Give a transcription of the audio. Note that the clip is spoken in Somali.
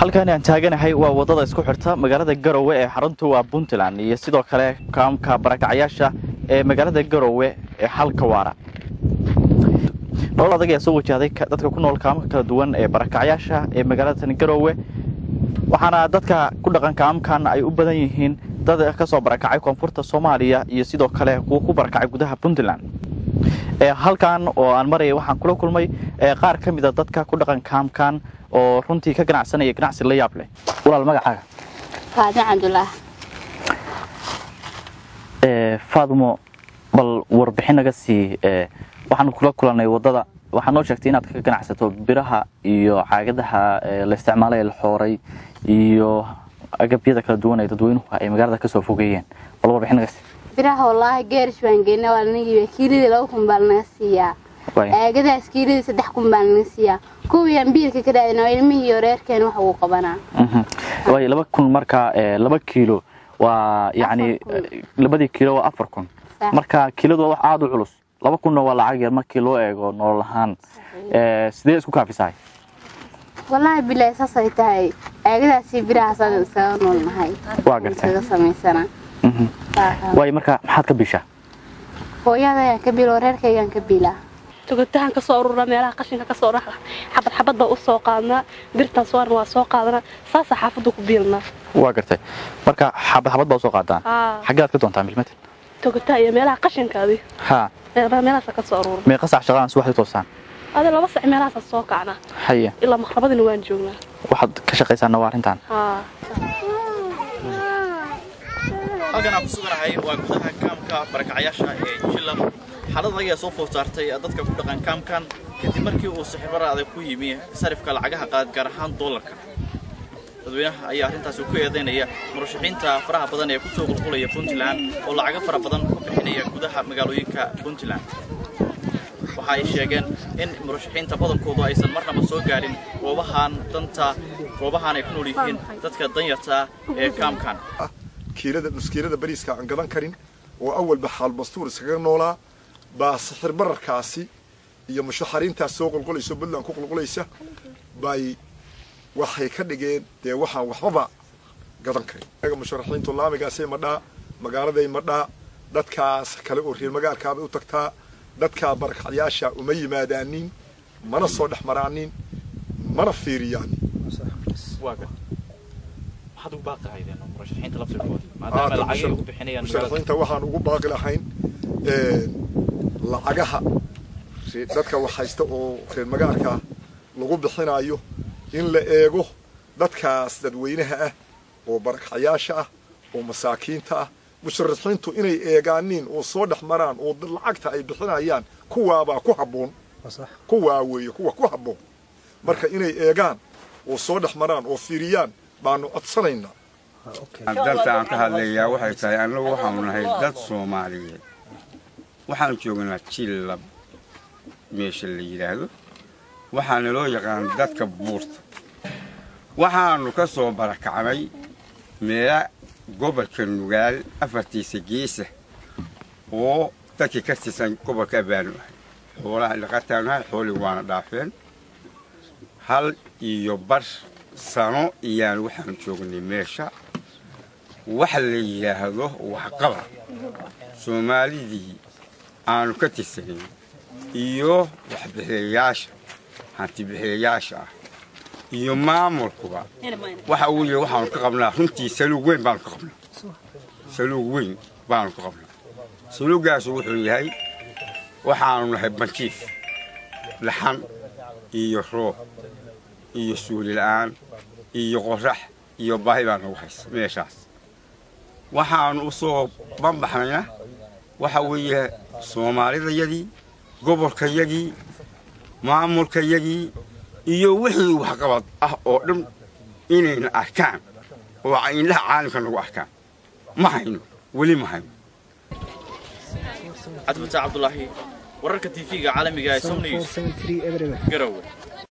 halkan aan taaganahay waa wadada isku xirta magaalada garowe ee xaruntu waa puntland iyo sidoo kale kaamka barakacyaasha ee magaalada garowe ee halka waara nolol adag ayaa soo wajahday dadka ku nool kaamka kala duwan ee barakacyaasha ee magaalada garowe waxaana dadka ku dhaqan kaamkan ay u badan yihiin dad ka soo barakacay koonfurta soomaaliya iyo sidoo kale kuwa ku barakacay gudaha puntland halkan oo aan maraya waxaan kula kulmay qaar ka mida dadka ku dhaqan kaamkan oo runtii ka ganacsanaya ganacsi la yaab leh walaal magacaaga faadmo cabdulaah faadmo bal warbixin naga sii waxaan kula kulanay wadada waxaa noo sheegtay inaad ka ganacsato biraha iyo caagadaha la isticmaalay ee la xooray iyo agabyada kala duwan ee dadweynuhu ay magaalada kasoo fogeeyeen bal warbixin naga sii biraha wallaahi geerish baan geyna waa lanagiiba kiiladii laba kun baa lanaga siiyaa aagadaas kiiladii saddex kun baa lanaga siiyaa kuwiyaan biilka ka raadina waa ilmihii iyo reerkeen wax ugu qabanaa waay laba kun marka laba kiilo waa yacni labadii kiilo waa afar kun marka kiiladu waa wax aada u culus laba kunna waa lacag yar markii loo eego nolol ahaan sidee isku kaafisahay wallaahi bilaahi saasay tahay aagadaasi birahaas iskaga noolnahay waa gartay iskaga samaysana waay marka maxaad ka bishaa hooyadayaan ka biilo reerkaygaan ka biilaa tugatahaan kasoo ururnaa meelaha qashinka kasoo dha xabad xabad baa u soo qaadnaa birtaan soorna waa soo qaadanaa saasaa xaafadda ku biilnaa waa gartay marka xabad xabad baa usoo qaadaan xaggeed ka doontaa milmatel tugataa iyo meelaha qashinkaadi ha meelahaasa kasoo urura meeqa sac shaqadaan subaxdii toosaan ade laba sac meelahaasa soo kacnaa haya ilaa maqrabadina waan joognaa waxaad ka shaqaysaana waa arrintan haa halkan aan ku suganahay waa gudaha kaamka barakacyaasha ee jilab xaalad ayaa soo food saartay dadka ku dhaqan kaamkan kadib markii uu sixirbara adag ku yimi sarifka lacagaha qaad gaar ahaan doolarka dadweynaha ayaa arrintaasi ku eedaynaya murashaxiinta faraha badan ee kusoo qulqulaya puntland oo lacago fara badan ku bixinaya gudaha magaalooyinka puntland waxa ay sheegeen in murashaxiinta badankoodu aysan marnaba soo gaarin goobahan danta goobahan ay ku nool yihiin dadka danyarta ee kaamkan kiilada nuskiilada bariiska aan gadan karin oo awalba xaal bastuur iskaga noolaa baa sixir bararkaasi iyo mushaxariintaas soo qulqulayso puntland ku qulqulaysa bay waxay ka dhigeen dee waxaan waxbaba gadan karin aga musharaxiintu laamigaasay madhaa magaaladay madhaa dadkaas kale oo reer magaalkaabay u tagtaa dadkaa barakacyaasha uma yimaadaanin mana soo dhex maraanin mana fiiriyaanin musharaxiinta waxaan ugu baaqi lahayn lacagaha dadka wax haysta oo reer magaalka lagu bixinayo in la eego dadkaas dadweynaha ah oo barakacyaasha ah oo masaakiinta ah musharaxiintu inay eegaaniin oo soo dhex maraan oo lacagta ay bixinayaan kuwaabaa ku habboon kuwaa weeye kuwa ku habboon marka inay eegaan oo soo dhex maraan oo fiiriyaan baanu codsanaynaa danta aan ka hadlayaa waxay tahay annagu waxaanu nahay dad soomaaliyeed waxaan joognaa jillab meesha la yidhaahdo waxaana loo yaqaan dadka buurta waxaannu ka soo barakacnay meela gobolka nugaal afartiisa geesa oo dadkii ka tirsan gobolka abaanu ahay xoolaha dhaqataanu ahay xoolii waana dhaafeen hal iyo bar sano iyaan waxaanu joognay meesha waxa la yidhaahdo waxqaba soomaalidii aanu ka tirsanayn iyo waxbixiyayaasha hantibixiyayaasha ah iyo maamulkuba waxa uu yahay waxaanu ka qabnaa runtii saluug weyn baanu ka qabnaa saluug weyn baanu ka qabnaa saluuggaasu wuxuu yahay waxaanu nahay banjiif laxan iyo roob iyo suuli la'aan iyo qorax iyo baahi baa nagu haysa meeshaas waxaanu u soo banbaxnayna waxa weeye soomaalidayadii gobolkayagii maamulkayagii iyo wixii waxqabad ah oo dhan inayna arkaan oo indhaha caalamka nagu arkaan ma hayno weli ma hayno cabdifataax cabdulaahi wararka tv-ga caalamiga ee somnews garowe